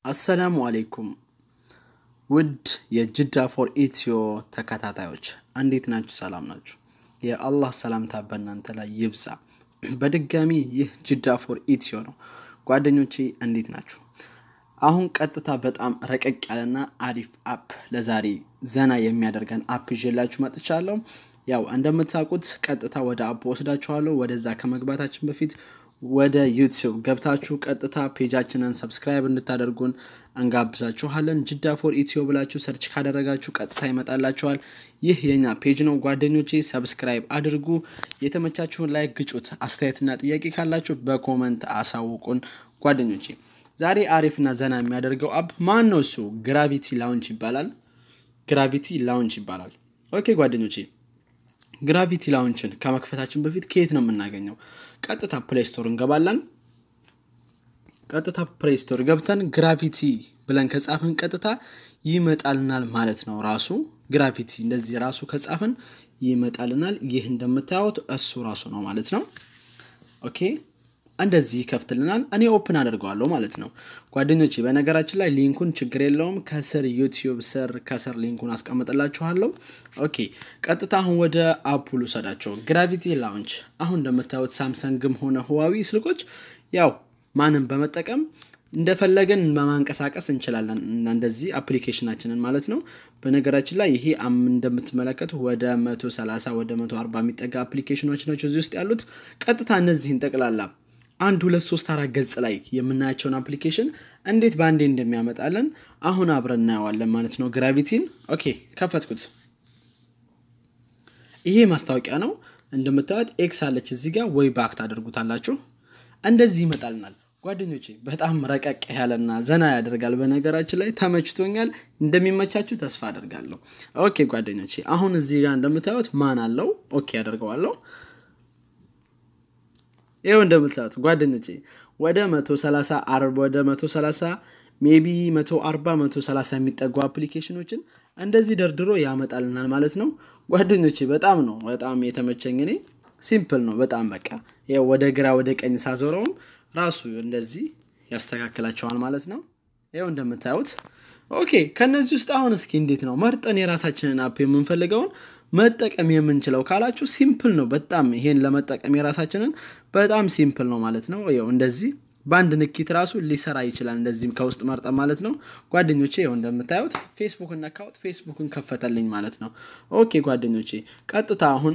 አሰላሙ አሌይኩም ውድ የጅዳ ፎር ኢትዮ ተከታታዮች እንዴት ናችሁ? ሰላም ናችሁ? የአላህ ሰላምታ በእናንተ ላይ ይብዛ። በድጋሚ ይህ ጅዳ ፎር ኢትዮ ነው። ጓደኞቼ እንዴት ናችሁ? አሁን ቀጥታ በጣም ረቀቅ ያለና አሪፍ አፕ ለዛሬ ዘና የሚያደርገን አፕ ይዤላችሁ መጥቻለሁ። ያው እንደምታውቁት ቀጥታ ወደ አፕ ወስዳችኋለሁ። ወደዛ ከመግባታችን በፊት ወደ ዩቲዩብ ገብታችሁ ቀጥታ ፔጃችንን ሰብስክራይብ እንድታደርጉን እንጋብዛችኋለን። ጅዳ ፎር ኢትዮ ብላችሁ ሰርች ካደረጋችሁ ቀጥታ ይመጣላችኋል። ይህ የኛ ፔጅ ነው ጓደኞቼ፣ ሰብስክራይብ አድርጉ። የተመቻችሁን ላይ ግጩት። አስተያየትና ጥያቄ ካላችሁ በኮመንት አሳውቁን ጓደኞቼ። ዛሬ አሪፍና ዘና የሚያደርገው አፕ ማን ነው? እሱ ግራቪቲ ላውንች ይባላል። ግራቪቲ ላውንች ይባላል። ኦኬ ጓደኞቼ ግራቪቲ ላውንችን ከመክፈታችን በፊት ከየት ነው የምናገኘው? ቀጥታ ፕሌይ ስቶር እንገባለን። ቀጥታ ፕሌይ ስቶር ገብተን ግራቪቲ ብለን ከጻፍን ቀጥታ ይመጣልናል ማለት ነው። ራሱ ግራቪቲ እንደዚህ ራሱ ከጻፍን ይመጣልናል። ይህ እንደምታዩት እሱ ራሱ ነው ማለት ነው። ኦኬ እንደዚህ ይከፍትልናል። እኔ ኦፕን አደርገዋለሁ ማለት ነው ጓደኞቼ። በነገራችን ላይ ሊንኩን ችግር የለውም ከስር ዩቲዩብ ስር ከስር ሊንኩን አስቀምጥላችኋለሁ። ኦኬ ቀጥታ አሁን ወደ አፑ ልውሰዳቸው። ግራቪቲ ላውንች አሁን እንደምታዩት ሳምሰንግም ሆነ ህዋዊ ስልኮች ያው ማንም በመጠቀም እንደፈለገን በማንቀሳቀስ እንችላለን። እንደዚህ አፕሊኬሽናችንን ማለት ነው። በነገራችን ላይ ይሄ እንደምትመለከቱ ወደ 130 ወደ 140 የሚጠጋ አፕሊኬሽኖች ናቸው እዚህ ውስጥ ያሉት። ቀጥታ እነዚህን ጠቅላላ አንድ ሁለት ሶስት አራት ገጽ ላይ የምናያቸውን አፕሊኬሽን እንዴት በአንዴ እንደሚያመጣለን አሁን አብረን እናየዋለን ማለት ነው። ግራቪቲን ኦኬ ከፈትኩት። ይሄ ማስታወቂያ ነው እንደምታዩት ኤክስ አለች እዚህ ጋር ወይ ባክ ታደርጉታላችሁ። እንደዚህ ይመጣልናል ጓደኞቼ። በጣም ረቀቅ ያለና ዘና ያደርጋል። በነገራችን ላይ ተመችቶኛል። እንደሚመቻችሁ ተስፋ አደርጋለሁ። ኦኬ ጓደኞቼ አሁን እዚህ ጋር እንደምታዩት ማን አለው ኦኬ ያደርገዋለሁ ይኸው እንደምታዩት ጓደኞቼ ወደ 130 አርብ ወደ 130 ሜቢ 140 130 የሚጠጉ አፕሊኬሽኖችን እንደዚህ ደርድሮ ያመጣልናል ማለት ነው ጓደኞቼ። በጣም ነው በጣም የተመቸኝ እኔ ሲምፕል ነው በጣም በቃ ይኸው ወደ ግራ ወደ ቀኝ ሳዞረውም ራሱ እንደዚህ ያስተካክላቸዋል ማለት ነው። ይኸው እንደምታዩት ኦኬ። ከነዚህ ውስጥ አሁን እስኪ እንዴት ነው መርጠን የራሳችንን አፕ የምንፈልገውን መጠቀም የምንችለው ካላችሁ ሲምፕል ነው በጣም ይሄን ለመጠቀም የራሳችንን በጣም ሲምፕል ነው ማለት ነው። ይኸው እንደዚህ በአንድ ንኪት ራሱ ሊሰራ ይችላል። እንደዚህም ከውስጥ መርጠን ማለት ነው ጓደኞቼ። ይኸው እንደምታዩት ፌስቡክን ነካሁት፣ ፌስቡክን ከፈተልኝ ማለት ነው። ኦኬ ጓደኞቼ ቀጥታ አሁን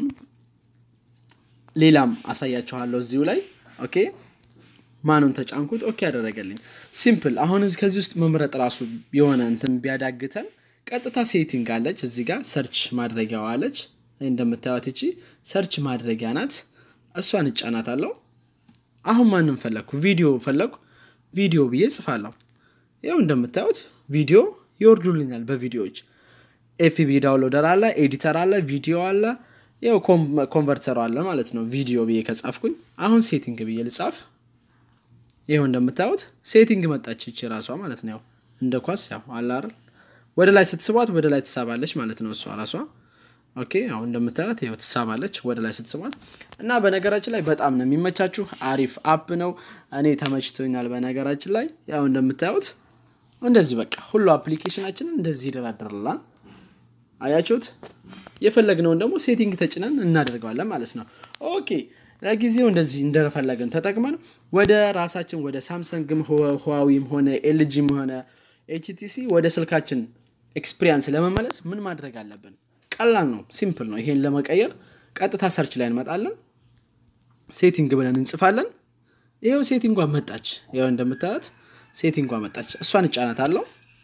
ሌላም አሳያችኋለሁ እዚሁ ላይ ኦኬ። ማኑን ተጫንኩት፣ ኦኬ ያደረገልኝ ሲምፕል። አሁን ከዚህ ውስጥ መምረጥ ራሱ የሆነ እንትን ቢያዳግተን ቀጥታ ሴቲንግ አለች እዚህ ጋር ሰርች ማድረጊያዋ አለች። እንደምታዩት እቺ ሰርች ማድረጊያ ናት። እሷን እጫናት አለው። አሁን ማንም ፈለግኩ ቪዲዮ ፈለግኩ ቪዲዮ ብዬ ጽፋለሁ። ይኸው እንደምታዩት ቪዲዮ ይወርዱልኛል። በቪዲዮዎች ኤፍቢ ዳውንሎደር አለ፣ ኤዲተር አለ፣ ቪዲዮ አለ፣ ይኸው ኮንቨርተሩ አለ ማለት ነው። ቪዲዮ ብዬ ከጻፍኩኝ አሁን ሴቲንግ ብዬ ልጻፍ። ይኸው እንደምታዩት ሴቲንግ መጣች ይቺ ራሷ ማለት ነው። ያው እንደ ኳስ ያው አለ አይደል ወደ ላይ ስትስቧት ወደ ላይ ትሳባለች ማለት ነው። እሷ ራሷ ኦኬ። አሁን እንደምታዩት ይኸው ትሳባለች ወደ ላይ ስትስቧት እና በነገራችን ላይ በጣም ነው የሚመቻችሁ። አሪፍ አፕ ነው። እኔ ተመችቶኛል። በነገራችን ላይ ያው እንደምታዩት እንደዚህ በቃ ሁሉ አፕሊኬሽናችንን እንደዚህ ይደራደርላል። አያችሁት? የፈለግነውን ደግሞ ሴቲንግ ተጭነን እናደርገዋለን ማለት ነው። ኦኬ ለጊዜው እንደዚህ እንደፈለግን ተጠቅመን ወደ ራሳችን ወደ ሳምሰንግም ህዋዊም ሆነ ኤልጂም ሆነ ኤችቲሲ ወደ ስልካችን ኤክስፒሪያንስ ለመመለስ ምን ማድረግ አለብን? ቀላል ነው፣ ሲምፕል ነው። ይሄን ለመቀየር ቀጥታ ሰርች ላይ እንመጣለን። ሴቲንግ ብለን እንጽፋለን። ይኸው ሴቲንጓ መጣች። ይኸው እንደምታዩት ሴቲንጓ መጣች። እሷን እጫናታለሁ።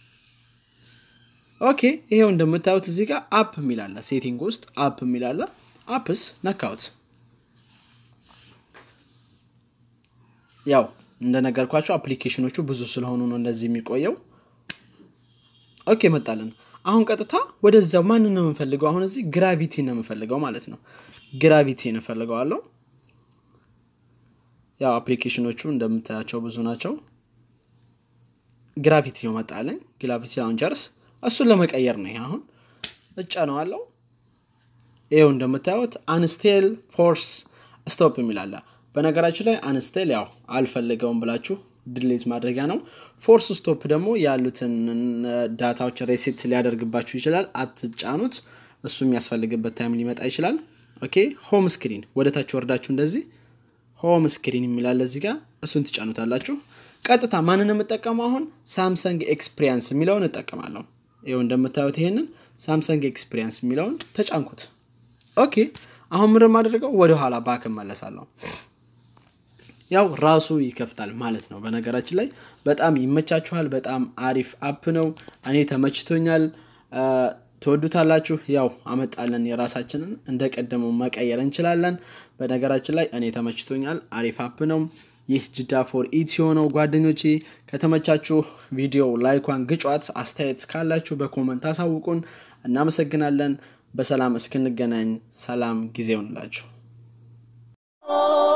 ኦኬ ይሄው እንደምታዩት እዚህ ጋር አፕ የሚላለ ሴቲንግ ውስጥ አፕ የሚላለ አፕስ ነካውት። ያው እንደነገርኳቸው አፕሊኬሽኖቹ ብዙ ስለሆኑ ነው እንደዚህ የሚቆየው። ኦኬ መጣልን። አሁን ቀጥታ ወደዛው ማንን ነው የምንፈልገው? አሁን እዚህ ግራቪቲ ነው የምንፈልገው ማለት ነው። ግራቪቲ እንፈልገዋለሁ። ያው አፕሊኬሽኖቹ እንደምታያቸው ብዙ ናቸው። ግራቪቲ ነው መጣለኝ። ግራቪቲ ላውንቸርስ እሱን ለመቀየር ነው። አሁን እጫነዋለሁ። ይኸው እንደምታዩት አንስቴል ፎርስ ስቶፕ የሚላለ በነገራችን ላይ አንስቴል ያው አልፈልገውም ብላችሁ ድሌት ማድረጊያ ነው። ፎርስ ስቶፕ ደግሞ ያሉትን ዳታዎች ሬሴት ሊያደርግባችሁ ይችላል። አትጫኑት። እሱ የሚያስፈልግበት ታይም ሊመጣ ይችላል። ኦኬ ሆም ስክሪን ወደ ታች ወርዳችሁ እንደዚህ ሆም ስክሪን የሚላለ እዚህ ጋር እሱን ትጫኑታላችሁ። ቀጥታ ማንን የምጠቀመው አሁን ሳምሰንግ ኤክስፒሪያንስ የሚለውን እጠቀማለሁ። ይኸው እንደምታዩት ይሄንን ሳምሰንግ ኤክስፒሪያንስ የሚለውን ተጫንኩት። ኦኬ አሁን ምር የማደርገው ወደ ኋላ ባክ እመለሳለሁ። ያው ራሱ ይከፍታል ማለት ነው። በነገራችን ላይ በጣም ይመቻችኋል። በጣም አሪፍ አፕ ነው። እኔ ተመችቶኛል። ትወዱታላችሁ። ያው አመጣለን የራሳችንን እንደ ቀደመው መቀየር እንችላለን። በነገራችን ላይ እኔ ተመችቶኛል። አሪፍ አፕ ነው። ይህ ጅዳ ፎር ኢትዮ ነው። ጓደኞቼ ከተመቻችሁ ቪዲዮ ላይኳን ግጯት። አስተያየት ካላችሁ በኮመንት አሳውቁን። እናመሰግናለን። በሰላም እስክንገናኝ ሰላም ጊዜ ይሆንላችሁ።